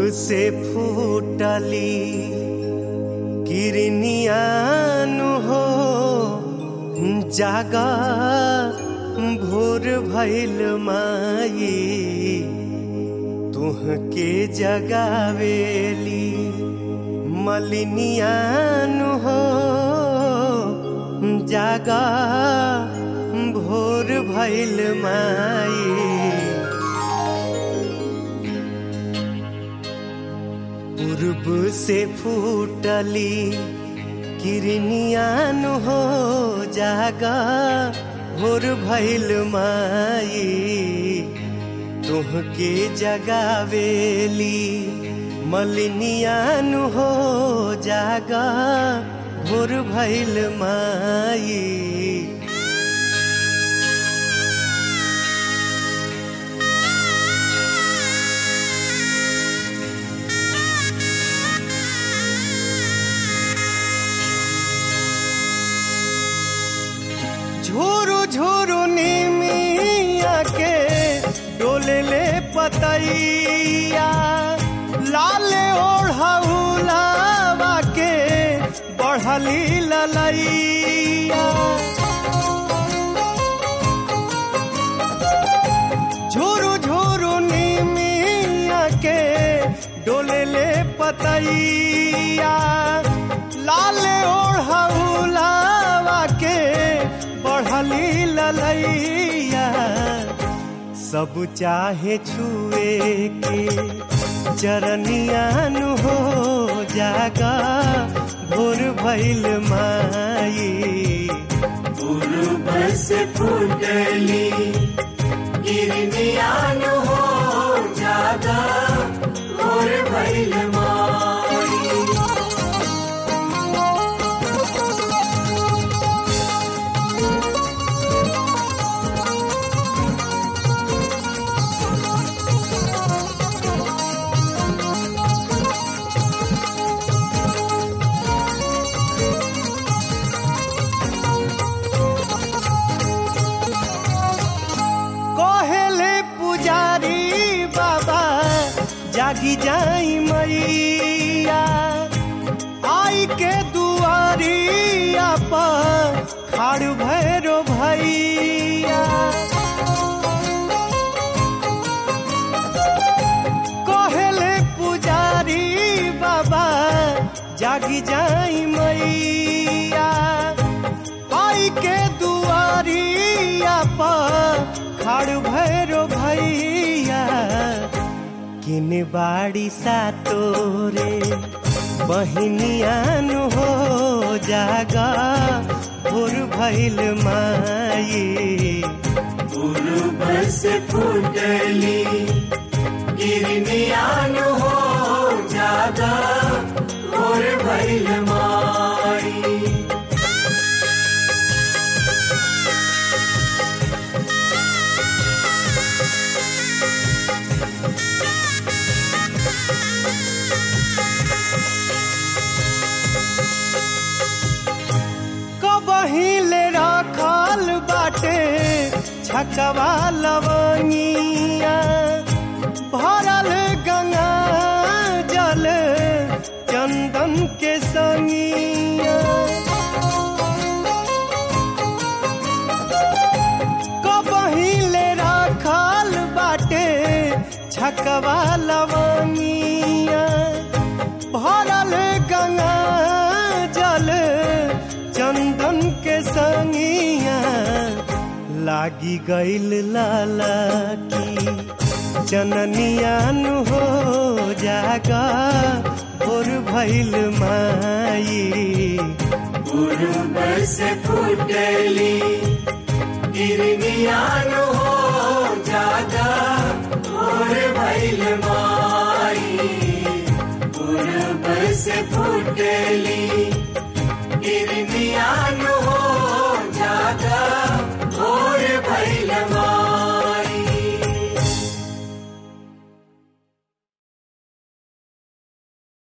से फूटली किरनियान हो जागा भोर भैल माई तुहके जगावेली मलिनियान हो जागा भोर भैल माई पूर्व से फूटली किरनियान हो जागा भोर भैल माई तुहके जगावेली मलिनियान हो जागा भोर भैल माई झोरो झोरो निमिया के डोले ले पतैया लाले ओढ़ौलावा के बढ़ली ललैया झोरो झोरो निमिया के डोले ले पतैया लाले ओढ़ौलावा के बढ़ली ललैया सब चाहे छुए के चरनियान हो जागा भोर भैल माई पूर्व से फूटली गिरनियान हो जागा और भैल माई कहेले पुजारी बाबा जागी जाई मैया आई के दुआरिया पर खाड़ भैरो भैया कहेले पुजारी बाबा जागी जाई मैया आई के दुआरिया पर खड़ भैरो भैया किन बाड़ी सा तोरे बहिनियान हो जागा भोर भैल माई पूर्व से फूटली गिरनियान हो जागा और भैल माई कबहिले रखल बाटे छकवा लवनिया भरल गंगा जल चंदन के संगिया कबहिले रखल बाटे छकवा लवनिया भरल गंगा जल चंदन के संगिया लागी गईल लाला की चननियान हो जागा भोर भैल माई पूर्व से फूटली गिरनियान हो जागा और भैल माई पूर्व से फूटली